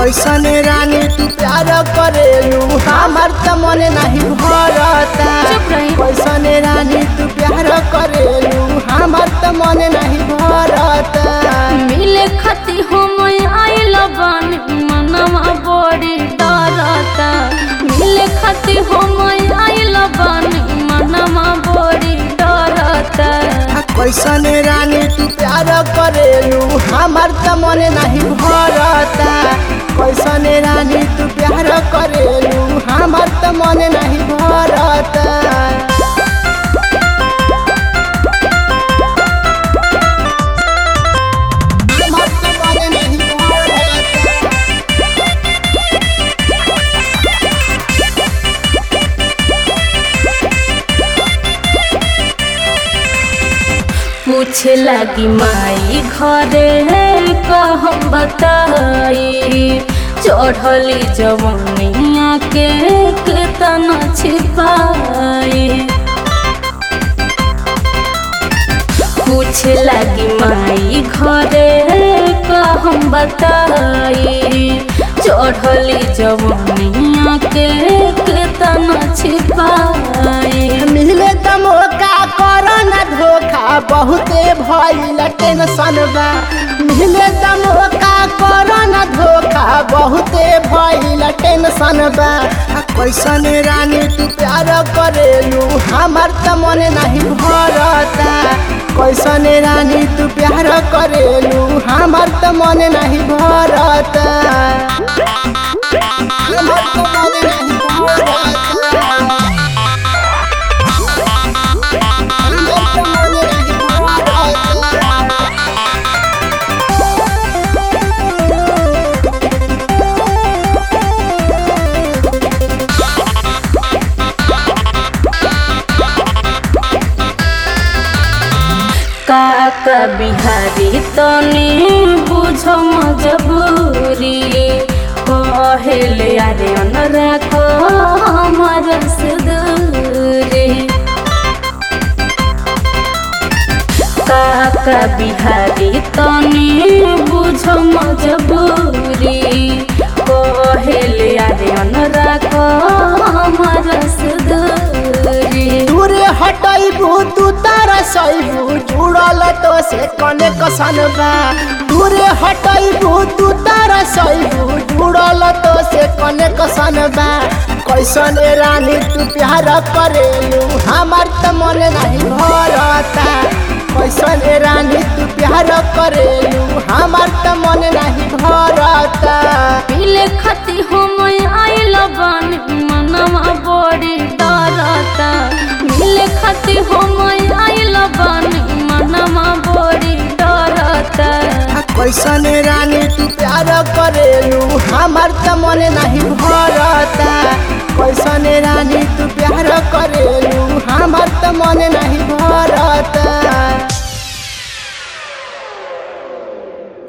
कैसन रानी तू प्यार करेलू हमार त मन नहीं भरता चुप रही। कैसन रानी तू प्यार करेलू हमार त मन नहीं भरता मिले खती हम आइल बानी मनवा बड़ी डरता मिले खती हम आइल बानी मनवा बड़ी डरता आ कैसन रानी तू प्यार करेलू हमार त मन नहीं भरता कैसन रानी तू प्यार करेलू हमार त मन नहीं भरता हमार त मन नहीं भरता। पूछे लगी माई घरे कहम बताई चढ़ली जवनिया के केतना छिपाई पूछे लगी माई घरे कहम बताई चढ़ली जवनिया के केतना छिपाई मिले त मौका कर न धोखा बहुते भइल टेंशन बा मिले त मौका कर न धोखा बहुते भइल टेंशन बा आ कैसन रानी तू प्यार करेलू हमार त मन नहीं भरता कैसन रानी तू प्यार करेलू हमार त मन नहीं भरता हमार त मन नहीं भरता काका बिहारी तनी बुझ मजबूरी कहेले अरे अन राखो हमर से दूरी काका बिहारी तनी बुझ मजबूरी कहेले अरे अन राखो हमर से दूरी दूरे हटैबू तू तारा सैबू जुड़ल तो से कने कसन बा दूरे हटैबू तू तारा सैबू जुड़ल तो से कने कसन बा कैसन रानी तू प्यार करेलू हमार त मन नहीं भरता कैसन रानी तू प्यार करेलू हमार त मन नहीं भरता मिले खती हम आइल बानी मनवा बड़ी डरता मिले खती हम आइल बानी मनवा बड़ी डरता आ कैसन रानी तू प्यार करेलू हमार त मन नहीं भरता कैसन रानी तू प्यार करेलू हमार त मन नहीं भरता